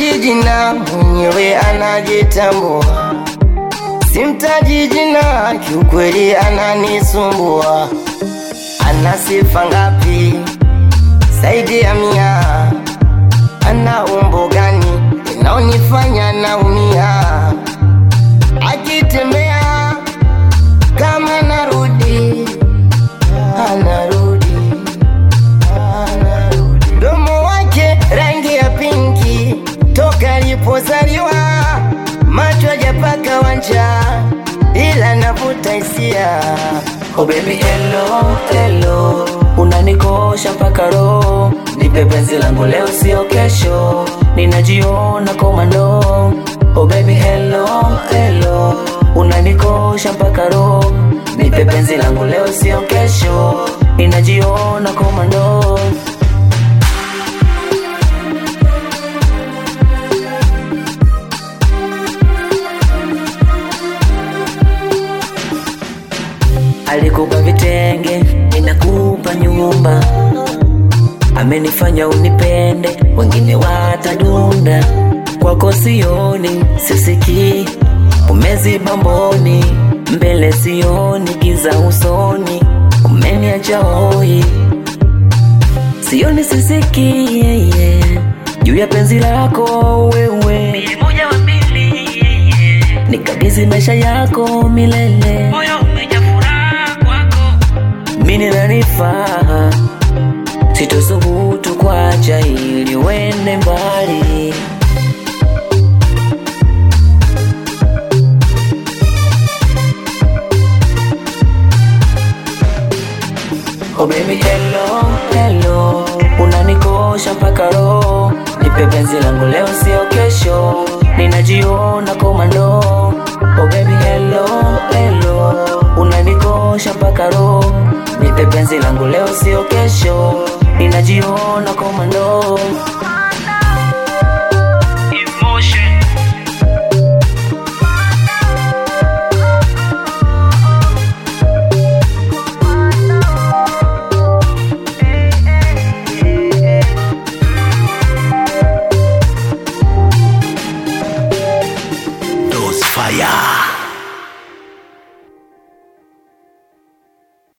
simtaji jina, mwenyewe anajitambua. Simtaji jina, kiukweli ananisumbua. Ana sifa ngapi? Zaidi ya mia. Ana umbo gani inaonifanya naumia? Akitembea kama narudi, anarudi, anarudi. Mdomo wake rangi ya pinki toka alipozaliwa, macho hajapaka wanja, ila navuta hisia. Oh baby hello, hello Unanikosha mpaka roho Nipe penzi langu leo sio kesho Ninajiona komando Oh baby hello, hello Unanikosha mpaka roho Nipe penzi langu leo sio kesho Ninajiona komando Alikupa vitenge, ninakupa nyumba. Amenifanya unipende, wengine watadunda. Kwako sioni, sisikii, umeziba mboni, mbele sioni, giza usoni, umeniacha hoi, sioni, sisikii, yeah, yeah. juu ya penzi lako wewe, nikabidhi maisha yako milele mini nanifaa sitosubutu kwacha ili wende mbali Oh baby hello, hello Unanikosha mpaka roho Nipe penzi langu leo sio kesho Ninajiona komando Oh baby hello, hello Unanikosha mpaka roho Nipe penzi langu leo sio kesho Ninajiona komando